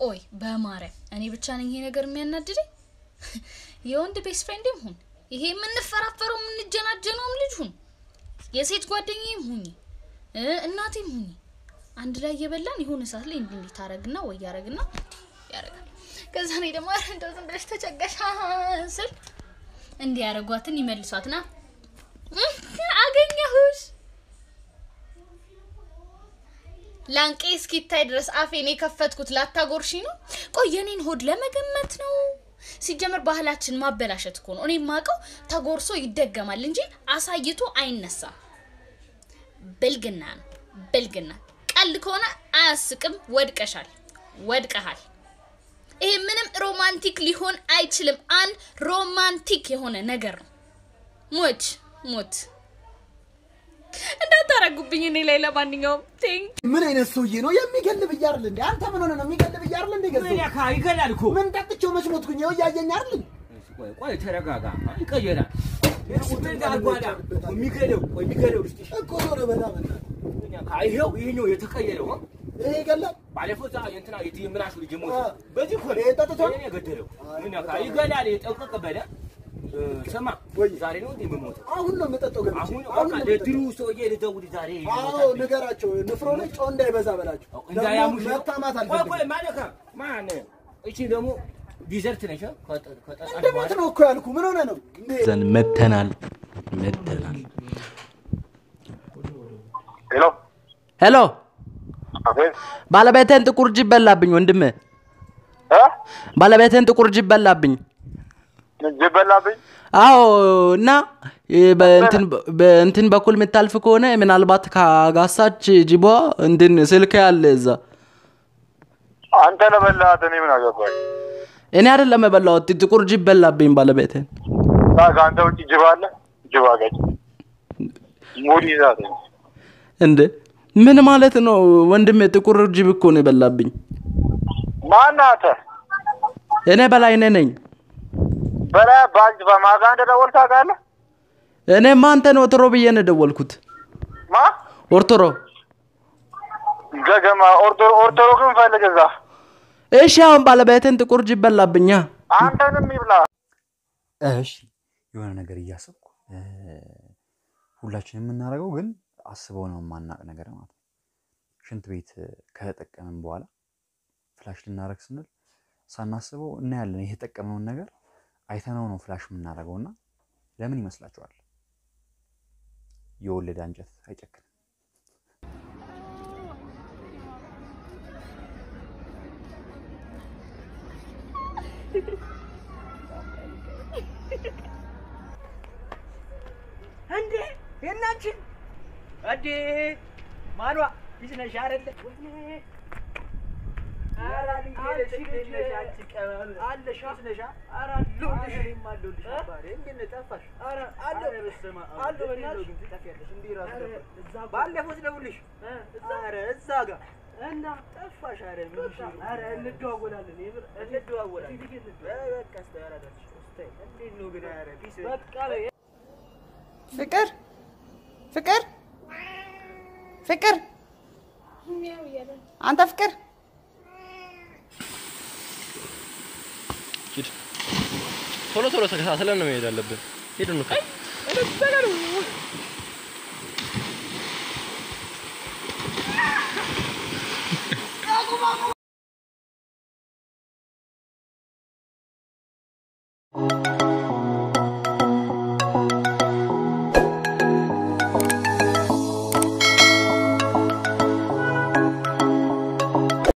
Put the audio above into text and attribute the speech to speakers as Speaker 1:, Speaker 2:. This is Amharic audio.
Speaker 1: ቆይ በማርያም እኔ ብቻ ነኝ ይሄ ነገር የሚያናድደኝ? የወንድ ቤስት ፍሬንድም ሁን ይሄ የምንፈራፈረው የምንጀናጀነውም ልጅ ሁን የሴት ጓደኛዬም ሁኚ እ እናቴም ሁኚ አንድ ላይ እየበላን የሆነ ሰዓት ላይ እንዲህ እንዲህ ታረግና ወይ ያረግና ያረጋል። ከዛ እኔ ደግሞ ኧረ እንደው ዝም ብለሽ ተጨቀሻ ስል እንዲህ ያረጓትን ይመልሷትና አገኘሁሽ ላንቄ እስኪታይ ድረስ አፌን የከፈትኩት ላታጎርሺ ነው። ቆይ የኔን ሆድ ለመገመት ነው። ሲጀመር ባህላችን ማበላሸት እኮ ነው። እኔ የማውቀው ተጎርሶ ይደገማል እንጂ አሳይቶ አይነሳም። ብልግና ነው ብልግና። ቀልድ ከሆነ አያስቅም። ወድቀሻል፣ ወድቀሃል። ይሄ ምንም ሮማንቲክ ሊሆን አይችልም። አንድ ሮማንቲክ የሆነ ነገር ነው። ሞች ሞት እንዳታረጉብኝ እኔ ላይ ለማንኛውም ቴንክ
Speaker 2: ምን አይነት ሰውዬ ነው የሚገል ብዬ አይደል እንዴ? አንተ ምን ሆነ ነው የሚገል ብዬ አይደል እንዴ? ገዘው
Speaker 3: ምን ያካ ይገላል እኮ።
Speaker 2: ምን ጠጥቼው መች ሞትኩኝ? ይኸው እያየኝ አይደል?
Speaker 3: ቆይ ቆይ ተረጋጋ። ይቀየራል። ምን አጓዳ የሚገለው ቆይ የሚገለው ልስጥሽ
Speaker 2: እኮ ዞር በላ በላ።
Speaker 3: ምን ያካ ይሄው ይሄኛው የተቀየረው አ?
Speaker 2: ይሄ ይገላል።
Speaker 3: ባለፈው እዛ የእንትና የምናሹ ልጅ ሞተ።
Speaker 2: አ።
Speaker 3: በዚህ እኮ ነው
Speaker 2: ይሄ ጠጥቶ?
Speaker 3: ይሄን የገደለው። ምን ያካ ይገላል። የጠንቀቅ በለ እ፣ ስማ
Speaker 2: ወይ።
Speaker 3: ዛሬ ነው እንዴ የምሞተው?
Speaker 2: አሁን ነው የምጠጣው ገብቼ።
Speaker 3: አሁን
Speaker 2: አሁን
Speaker 3: በቃ
Speaker 2: ነው
Speaker 3: ለድሩ
Speaker 2: የምጠጣው።
Speaker 3: ሰውዬ ልደውል ዛሬ
Speaker 2: አዎ
Speaker 3: ይሞታል።
Speaker 2: ንገራቸው። ንፍሮ ላይ ጨው እንዳይበዛ በላቸው።
Speaker 3: እንዳያሙሽ
Speaker 2: ደግሞ
Speaker 3: ነው።
Speaker 2: መታማት
Speaker 3: ቆይ ቆይ
Speaker 2: አልፈልግም።
Speaker 3: ማለካ ማን እቺ ደግሞ ዲዘርት ነሽ አ? ከጠ- ከጠጣሽ
Speaker 2: እንደሞት
Speaker 3: በኋላ
Speaker 2: ነው እኮ ያልኩ። ምን ሆነ ነው እንዴ?
Speaker 4: ዘንድ መተናል መተናል።
Speaker 5: ሄሎ
Speaker 4: ሄሎ
Speaker 5: አቤት
Speaker 4: ባለቤትህን ጥቁር ጅብ በላብኝ ወንድም፣
Speaker 5: እ
Speaker 4: ባለቤትህን ጥቁር ጅብ በላብኝ።
Speaker 5: ጅብ በላብኝ
Speaker 4: አዎ እና እ፣ በእንትን በእንትን በኩል የምታልፍ ከሆነ ምናልባት ካጋሳች ጅቧ እንትን ስልክ ያለ እዛ
Speaker 5: አንተ ለበላት እኔ ምን አገባኝ
Speaker 4: እኔ አይደለም የበላሁት ጥቁር ጅብ በላብኝ ባለቤትህን።
Speaker 5: ከአንተ ውጭ ጅብ አለ ጅብ አጋጭ ሙድ ይዛት
Speaker 4: እንደ ምን ማለት ነው ወንድሜ? ጥቁር ጅብ እኮ ነው የበላብኝ።
Speaker 5: ማነህ አንተ
Speaker 4: እኔ በላይነህ ነኝ።
Speaker 5: በላይ ባንጅ በማጋ እንደደወልክ ታውቃለህ
Speaker 4: እኔማ አንተን ኦትሮ ብዬ ነው የደወልኩት።
Speaker 5: ማ
Speaker 4: ኦርቶሮ
Speaker 5: ገገማ ኦርቶ- ኦርቶዶክስን ፈልግ እዛ
Speaker 4: እሺ፣ አሁን ባለቤትን ጥቁር ጅብ በላብኛ።
Speaker 5: አንተንም ይብላ
Speaker 6: እሺ የሆነ ነገር እያሰብኩ እ፣ ሁላችን የምናደርገው ግን አስበው ነው የማናቅ ነገር ማለት ነው። ሽንት ቤት ከተጠቀምን በኋላ ፍላሽ ልናደርግ ስንል ሳናስበው እናያለን። የተጠቀምነውን ነገር አይተነው ነው ፍላሽ የምናደርገው እና ለምን ይመስላችኋል? የወለደ አንጀት አይጨክንም።
Speaker 3: እንዴ የናችን እንዴ ማኗ ልጅ ነሽ አይደለ? ኧረ አንቺ ልጅ ነሽ አንቺ ቀበል አለሽ ልጅ ነሽ ኧረ አለሁልሽ እኔም አለሁልሽ አባቴ እንዴት ነህ ጠፋሽ ኧረ አለሁ በስመ አብ አለሁ በእናትሽ ትጠፊያለሽ እንዲህ እራሱ ጠፋሽ ባለፈው ስደውልሽ ኧረ እዛ ጋር እና ጠፋሽ ኧረ ምን እሺ ኧረ እንደዋወላለን የምር እንደዋወላለን በቃ እስኪ ኧረ እባክሽ እስኪ እንዴት ነው ግን ኧረ ቢስ በቃ በይ
Speaker 7: ፍቅር ፍቅር ፍቅር አንተ ፍቅር
Speaker 8: ቶሎ ቶሎ ተከታትለን ነው መሄድ አለብን። ሄዱ ነው
Speaker 9: Thank